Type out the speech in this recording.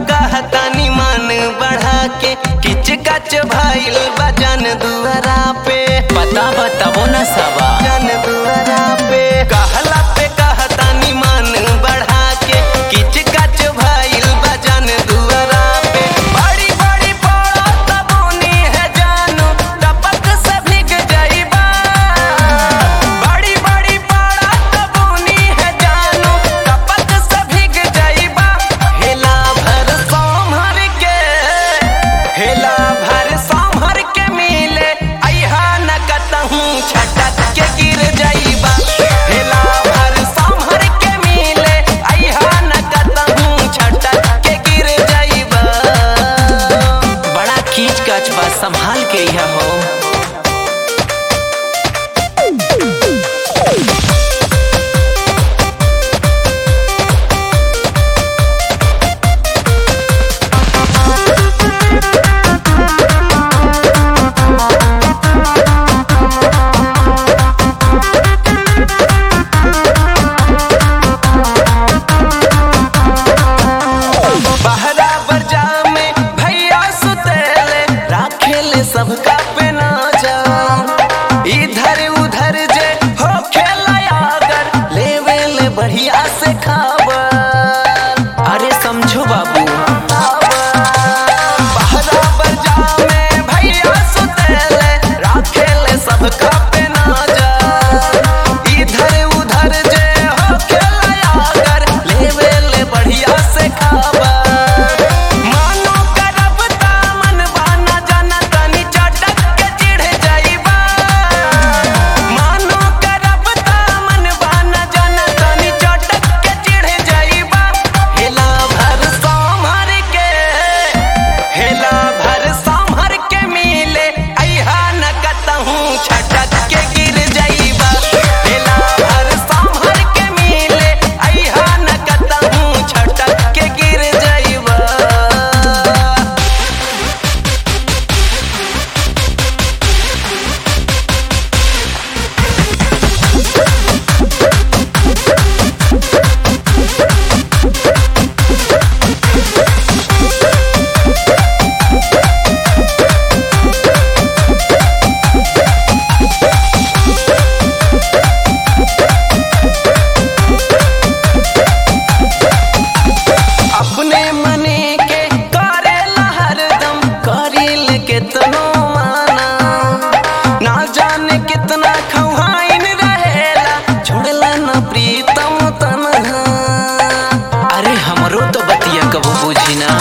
कहतानी मान बढ़ा के किच कच भइल बजन दुआरा पे पता बताबो न सबा जन दुआरा पे कहला पे कहतानी मान बढ़ा के किच कच भइल बजन दुआरा पे बड़ी बड़ी पड़त बुनी है जानू टपक से भीग जाइबा बड़ी बड़ी पड़त बुनी है जानू टपक से भीग जाइबा हेला भर सोमहर के हेला भर सोमहर के मिले अइहा न कतहूँ छटक के गिर जाइबा हेला भर सोमहर के मिले अइहा न कतहूँ छटक के गिर जाइबा बड़ा खींच कच बा संभाल के यह हो बहरा बजा में भैया सुतेले राखेले सबका पे नजर इधर उधर जे हो खेला अगर लेवेले बढ़िया से खबर अरे समझो बाबू बहरा बजा में भैया सुतेले राखेले सबका पे नजर इधर उधर जे हो खेला अगर लेवेले बढ़िया से खबर मानो करब ता मन बाना जाना तनी चटक के चिढ़ जाइबा मानो करब ता मन बाना जाना तनी चटक के चिढ़ जाइबा हेला भर सोमहर के हेला भर सोमहर के मिले अइहा न कतहूँ छटक के गिर जाइबा हेला भर सोमहर के मिले अइहा न कतहूँ छटक के गिर जाइबा अपने मने के करेला हरदम करिल केतनो माना ना जाने कितना खवाइन रहेला छोड़ला न प्रीतम तनहा अरे हमरो तो बतिया कबो बुझी ना